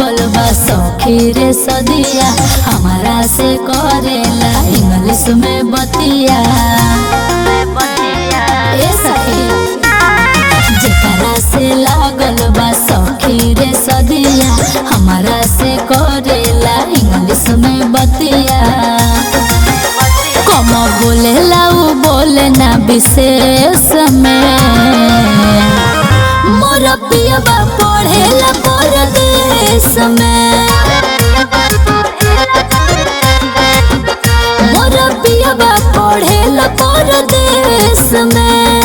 लागल बा सखी रे सदिया हमारा से करेला इंग्लिश में बतिया ए सखी जेकरा से लागल बा सखी रे सदिया हमारा से करेला इंग्लिश में बतिया कम बोलेला उ बोले ना विशेष में मोर पियबा पढ़ेला परदेश में मोर पियबा पढ़ेला परदेश में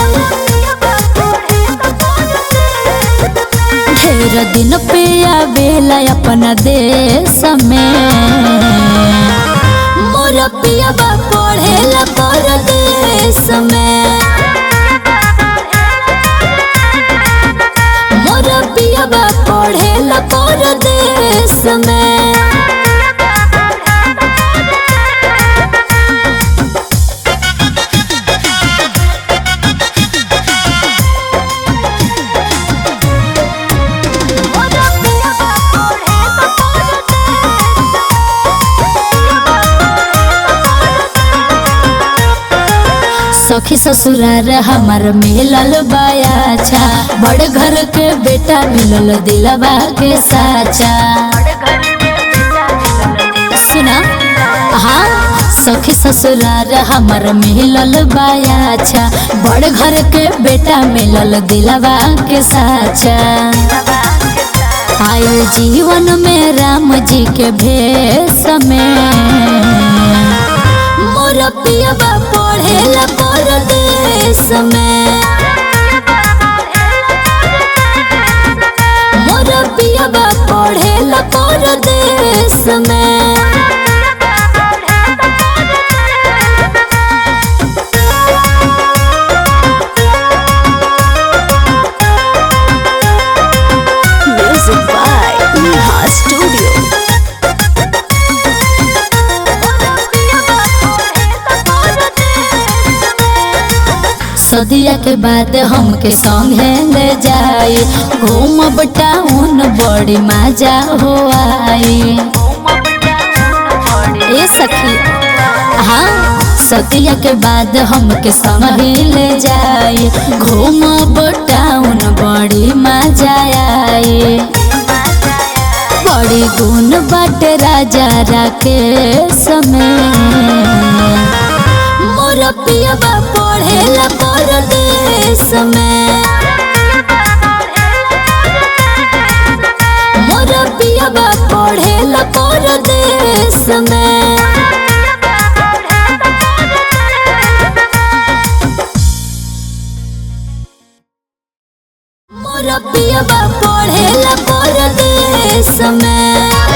ढेर दिन पे आवेला अपना देश में मोर पियबा पढ़ेला परदेश में मोर पियबा पढ़ेला परदेश में सखी ससुरार हमार मिलल बायाचा बड़ घर के बेटा मिलल दिलवा के साचा सुना हाँ सखी ससुरार हमार मिलल बायाचा बड़ घर के बेटा मिलल दिलवा के साचा आयल जीवन में राम जी के भेष में मोर पियबा पढ़ेला परदेश में मोर पियबा पढ़ेला परदेश में Music by Neha Studio. सदिया के बाद हमके संगे ले जाई घूमब टाउन बड़ी मजा हो आई ए सखी हाँ सदिया के बाद हमके संग ही ले जाई घूमब टाउन बड़ी मजा आई बड़ी गुण बाटे राजा राके समय मोर पियबा पढ़ेला परदेश में मोर पियबा पढ़ेला परदेश में मोर पियबा पढ़ेला परदेश में